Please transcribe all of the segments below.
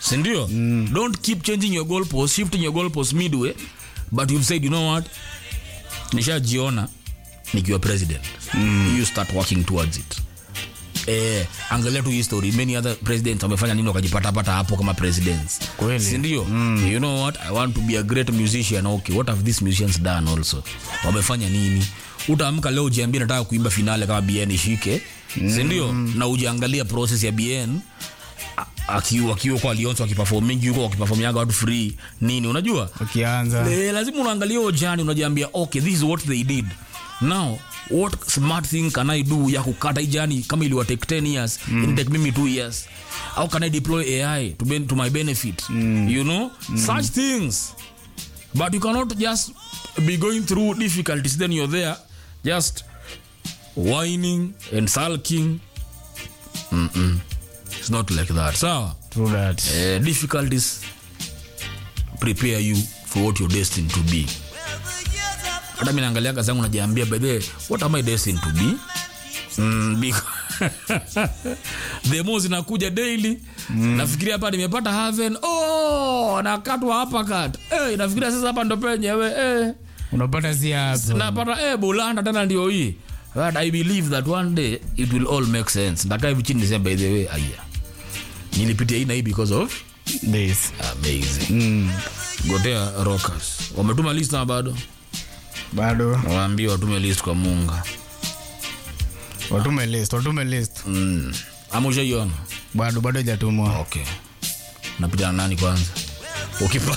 sindio mm. don't keep changing your goal post shifting your goal post midway but you've said you know what nishajiona nikiwa president mm. you start working towards it eh, angalia tu history many other presidents wamefanya nini wakajipatapata hapo kama presidents Kweli. sindio mm. you know what i want to be a great musician okay what have these musicians done also wamefanya nini utaamka leo ujiambia nataka kuimba finale kama bn ishike mm. sindio na ujiangalia process ya bn a- akiwa akiwa kwa alionso akiperform mingi yuko wakiperformiaga watu free nini unajua ukianza Eh, lazima unaangalia hiyo jani unajiambia okay this is what they did now what smart thing can i do ya kukata hii jani kama iliwa take 10 years mm. in take mimi 2 years how can i deploy ai to, ben, to my benefit mm. you know mm. such things but you cannot just be going through difficulties then you're there just whining and sulking Mm-mm. it's not like that sawa True that. uh, difficulties prepare you for what you're destined to be hata mi naangalia kazi yangu najiambia bedhe what am i destined to be mm, because the more zinakuja daily mm. nafikiria hapa nimepata haven oh, nakatwa hapa kat hey, nafikiria sasa hapa ndo penyewe hey. unapata si hapo napata eh, bulanda tena ndio hii but i believe that one day it will all make sense ndakaa hivi chini nisema by the way aya nilipitia hii na hii because of This. amazing mm. gotea rockers wametuma list na bado bado waambie watume list kwa munga watume list watume list mm. ama ushaiona bado bado hajatumwa okay napita na nani kwanza ukipa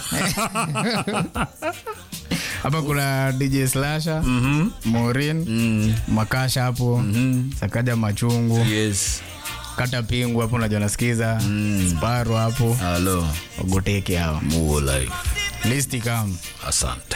hapa kuna dj slasha morin mm. makasha hapo sakaja machungu yes kata pingu hapo najua nasikiza sparo hapo halo wagoteke hao muo life listi kam asante